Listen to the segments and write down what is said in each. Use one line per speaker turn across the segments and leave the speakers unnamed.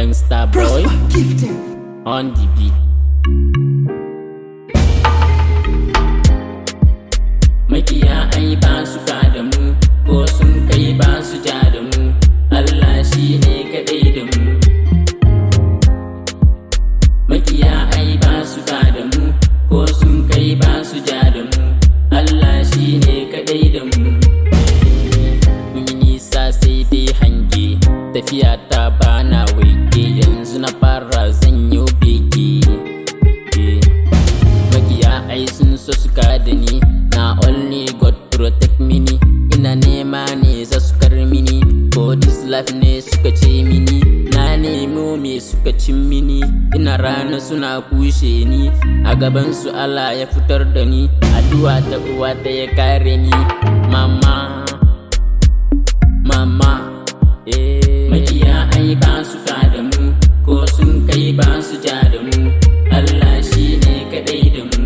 Gangsta boy
Prosper gifted.
on the beat. Makiya ai ba su ka da mu, ko sun kai ba su ja da mu, Allah shi ne kaɗai da mu. Makiya ai ba su ka da mu, ko sun kai ba su ja da mu, Allah shi ne kaɗai da mu. Mun yi nisa sai dai hange, tafiya ta bana waige yanzu na fara zan yi bege. Eh. Makiya ai sun so su da ni, na only God protect mini, ina nema ne za su kar mini, ko this life ne suka ce mini, na nemo me suka cin mini, ina rana suna kushe ni, a gaban su Allah ya fitar da ni, addu'a ta uwa ta ya kare ni, mama. mama eh. Makiya ai ba su ka da mu ko sun kai ba su ja da mu Allah shi ne kadai da mu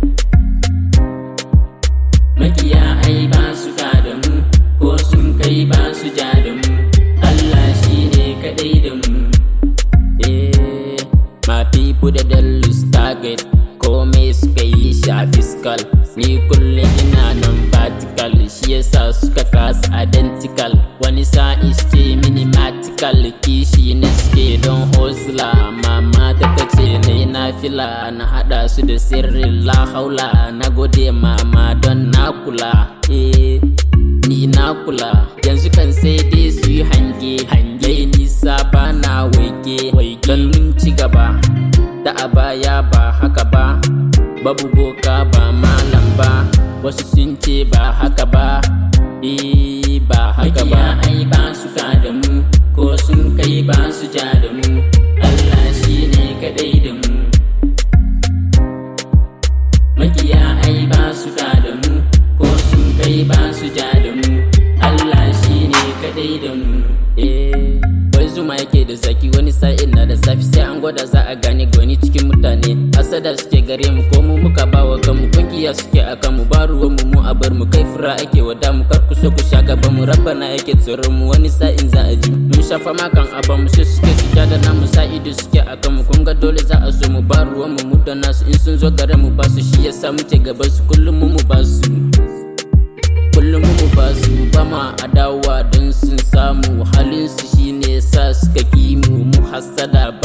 Makiya ai ba su ka da mu ko sun kai ba su ja da mu Allah shi ne kadai da mu Eh, my people da lose target komai suka yi shi a fiscal ni kullum ina nan vertical shi yasa suka kasa identical wani sa'i ce minimatical kishi na suke don hosla mama ta tace na yi nafila na hada su da sirrin la haula na gode mama don na kula eh ni na kula yanzu kan sai dai su yi hange hange nisa ba na waige don mun ci gaba da a baya ba haka ba babu boka ba malam ba wasu sun ce ba haka ba eh ba haka ba ai ba su ka da mu ko sun kai ba su ja da mu Allah shi ne kadai da mu makiya ai ba su ka da mu ko sun kai ba su ja da mu Allah shi ne kadai da mu eh wai zuma yake da zaki wani sa'in na da zafi sai an gwada za a gane gwani cikin mutane asada suke gare mu ko mu muka bawa kanmu kungiya suke a kanmu ba ruwan mu mu a bar mu kai fura ake wada mu kar ku so ku sha gaba mu rabbana yake tsoron mu wani sa'in za a ji mun shafa makan aba mu sai suke su da namu sa'idu suke a kanmu kun ga dole za a so mu ba ruwan mu mu da nasu in sun zo gare mu ba su shi yasa muke gaban su kullum mu mu ba su kullum mu ba su ba ma adawa don sun samu halin su shine sa suka ki mu mu hasada